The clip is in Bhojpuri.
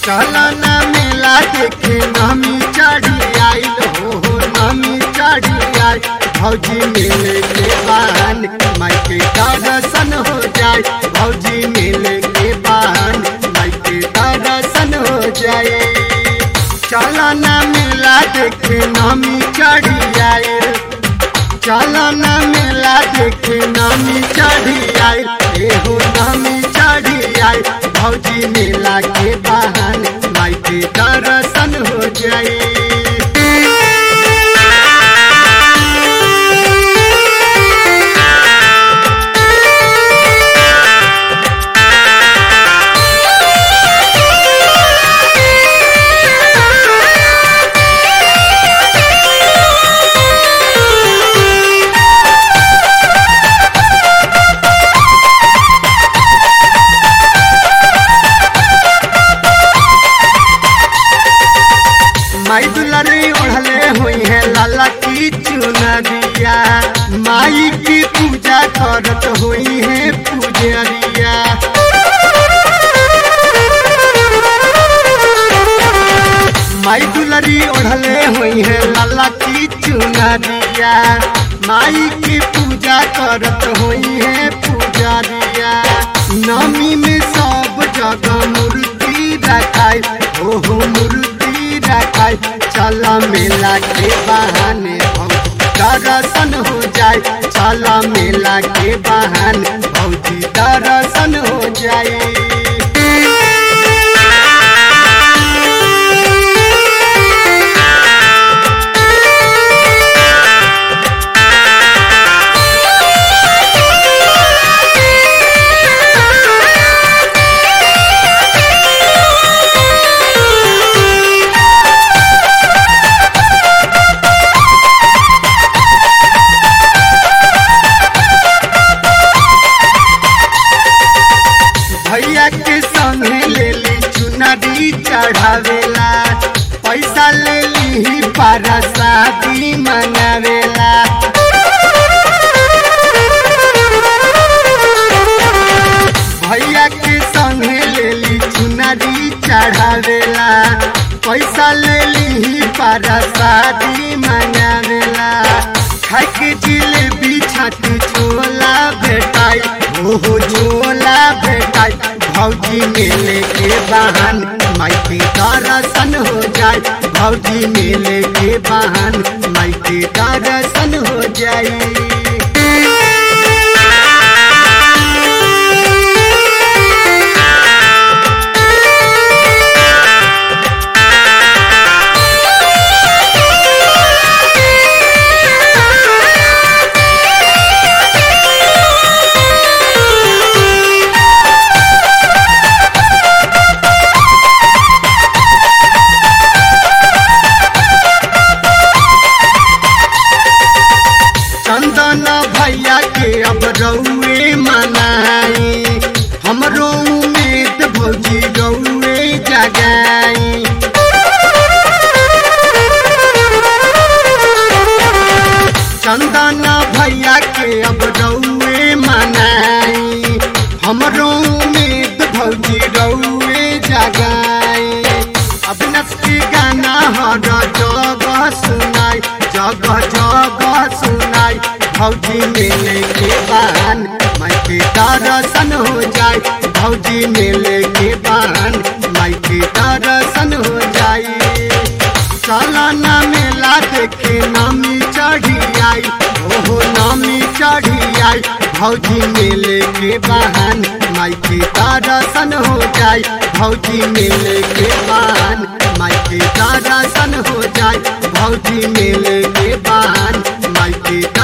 चलना मेला देखे नमी चढ़ी आइल हो हो नमी चढ़ी आई भौजी मेले के बहान माई के दर्शन हो जाए भौजी मेले के बहान माई के दर्शन हो जाए चलना मेला देखे नमी चढ़ी आइल चलना मेला देखे नमी चढ़ी आई एहो नमी चढ़ी आई भौजी मेला के बहाने माई के दर्शन हो जाए माई दुलारी ओढ़ले हुई है लाला की चुनरिया माई की पूजा करत हुई है पुजरिया माई दुलारी ओढ़ले हुई है लाला की चुनरिया माई की पूजा करत हुई है पुजरिया नमी में सब जगह मूर्ति रखाई ओहो मूर्ति रखाई चल मेला के बहाने भौजी दर्शन हो जाए चल मेला के बहाने भौजी दर्शन हो जाए भैया के संगे ले ली चुनरी चढ़ावेला पैसा ले ली पारा शादी मंगावेला भैया के संगे ले ली चुनरी चढ़ावेला पैसा ले ली पारा शादी मंगावेला खाए के जिलेबी छाती छोला भेटाई ओहो छोला भेटाई भौजी मेले के बहान माई के दर्शन हो जाए भौजी मेले के बहान माई के दर्शन हो जाए चंदन भैया के अब रउए मनाई हमरो उम्मीद भौजी रउए जगाई चंदन भैया के अब रउए मनाई हमरो उम्मीद भौजी रउए जगाई अविनाश के गाना हर जगह सुनाई जगह जगह सुनाई भौजी मेले के बहान माई के दर्शन हो जाए भौजी मेले के बहान माई के दर्शन हो जाए सालाना मेला देखे नामी चढ़ी आई ओहो नामी चढ़ी आई भौजी मेले के बहान माई के दर्शन हो जाए भौजी मेले के बहान माई के दर्शन हो जाए भौजी मेले के बहान माई के